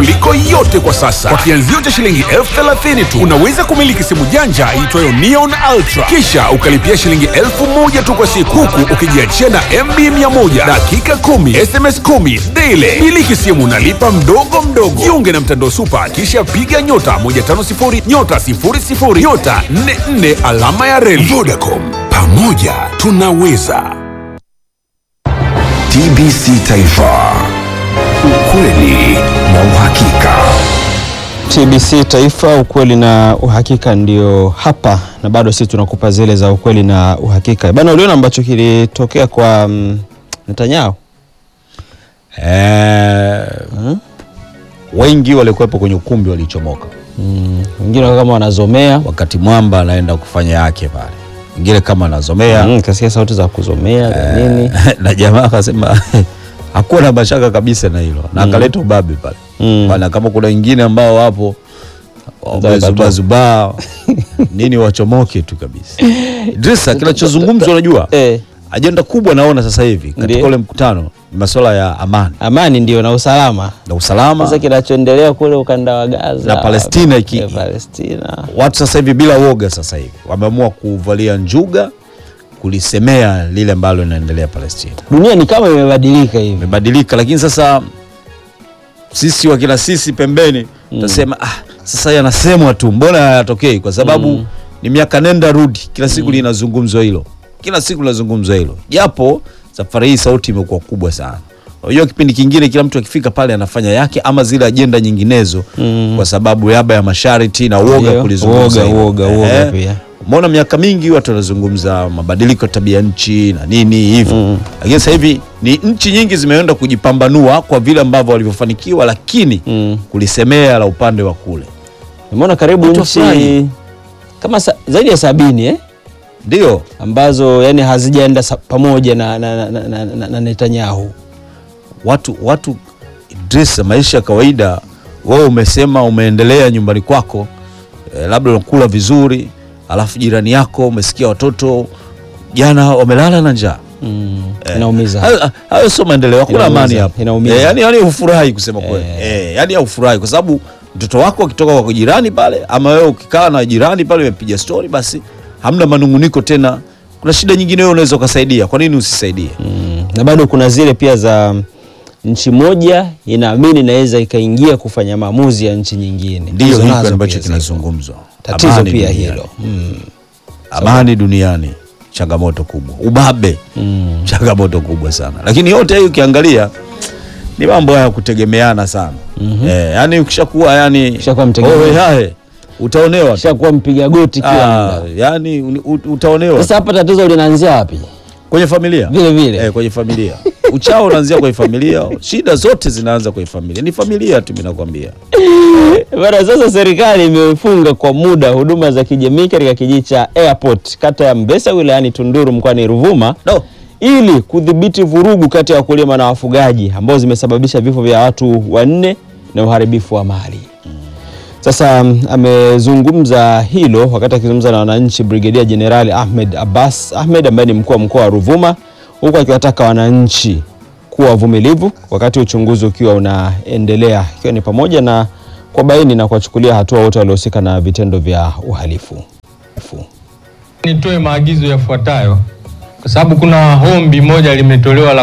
kuliko yote kwa sasa. Kwa kianzio cha shilingi elfu thelathini tu unaweza kumiliki simu janja iitwayo Neon Ultra, kisha ukalipia shilingi elfu moja tu kwa siku, huku ukijiachia na MB 100 dakika 10 SMS 10 daily. Miliki simu nalipa mdogo mdogo. Jiunge na mtandao Supa, kisha piga nyota 150 nyota 00 nyota 44 alama ya reli. Vodacom, pamoja tunaweza. TBC Taifa, ukweli na uhakika. TBC Taifa, ukweli na uhakika ndio hapa, na bado sisi tunakupa zile za ukweli na uhakika bana. Uliona ambacho kilitokea kwa mm, Netanyahu? Eh, wengi walikuwepo kwenye ukumbi walichomoka Mm, wengine wakawa kama wanazomea wakati mwamba anaenda kufanya yake pale, wengine kama anazomea mm, kasikia sauti za kuzomea za nini na jamaa akasema hakuwa na mashaka kabisa na hilo na akaleta ubabe pale Mm. bana, kama kuna wengine ambao wapo wamezubazubaa nini wachomoke tu kabisa. Idrisa, kinachozungumzwa unajua eh, ajenda kubwa naona sasa hivi katika Ndiyo. ule mkutano ni masuala ya amani amani ndio na usalama. na usalama. Sasa kinachoendelea kule ukanda wa Gaza Na Palestina iki- eh, Palestina Watu sasa hivi bila woga, sasa hivi wameamua kuvalia njuga kulisemea lile ambalo linaendelea Palestina. dunia ni kama imebadilika hivi. Imebadilika, lakini sasa sisi wakina sisi pembeni tutasema ah, sasa yanasemwa tu, mbona hayatokei? Kwa sababu ni miaka nenda rudi, kila siku linazungumzwa hilo, kila siku linazungumzwa hilo, japo safari hii sauti imekuwa kubwa sana. Unajua, kipindi kingine kila mtu akifika pale anafanya yake ama zile ajenda nyinginezo kwa sababu yaba ya masharti na uoga Ndio, kulizungumza uoga, hilo. uoga, uoga Eh, pia. Umeona miaka mingi watu wanazungumza mabadiliko ya tabia nchi na nini hivyo, lakini sasa hivi ni nchi nyingi zimeenda kujipambanua kwa vile ambavyo walivyofanikiwa, lakini Mm. kulisemea la upande wa kule Nimeona karibu Watu nchi wafurahi. kama sa, zaidi ya sabini eh? ndio ambazo yani hazijaenda sa- pamoja na, na, na, na, na, na Netanyahu. watu watu Idrisa, maisha ya kawaida. Wewe umesema umeendelea nyumbani kwako eh, labda unakula vizuri, alafu jirani yako umesikia watoto jana wamelala na njaa Mm. Inaumiza. Hayo- hayo sio maendeleo, hakuna Inaumiza, amani hapo. inaumiza. Eh, yani yani hufurahi kusema kweli. Eh, yani hufurahi kwa sababu mtoto wako akitoka kwa jirani pale ama wewe ukikaa na jirani pale umepiga story basi hamna manunguniko tena. Kuna shida nyingine wewe unaweza ukasaidia. Kwa nini usisaidie? Mm. Na bado kuna zile pia za nchi moja inaamini inaweza ikaingia kufanya maamuzi ya nchi nyingine. Ndio Hizo hiki nazo ambacho pia zipo. kinazungumzwa. Tatizo Amani pia duniani. hilo. Mm. Amani duniani changamoto kubwa. Ubabe Mm. changamoto kubwa sana. Lakini yote hiyo ukiangalia ni mambo ya kutegemeana sana. Eh, yani ukishakuwa yani Ukishakuwa mtegemezi. owe hae utaonewa tu. Shakuwa mpiga goti kila Ah, muda. yani uni- u- utaonewa Sasa hapa tatizo linaanzia wapi? kwenye familia Vile vile. eh, kwenye familia uchao unaanzia kwenye familia, shida zote zinaanza kwenye familia. Ni familia tu, mimi nakwambia. Bana, sasa serikali imefunga kwa muda huduma za kijamii katika kijiji cha Airport kata ya Mbesa wilayani Tunduru mkoani Ruvuma No. ili kudhibiti vurugu kati ya wakulima na wafugaji ambao zimesababisha vifo vya watu wanne na uharibifu wa mali. Sasa mm, amezungumza hilo wakati akizungumza na wananchi Brigedia Jenerali Ahmed Abbas Ahmed ambaye ni mkuu wa mkoa wa Ruvuma, huku akiwataka wananchi kuwa wavumilivu wakati uchunguzi ukiwa unaendelea, ikiwa ni pamoja na kuwabaini na kuwachukulia hatua wote waliohusika na vitendo vya uhalifu. Nitoe maagizo yafuatayo kwa sababu kuna hombi moja limetolewa la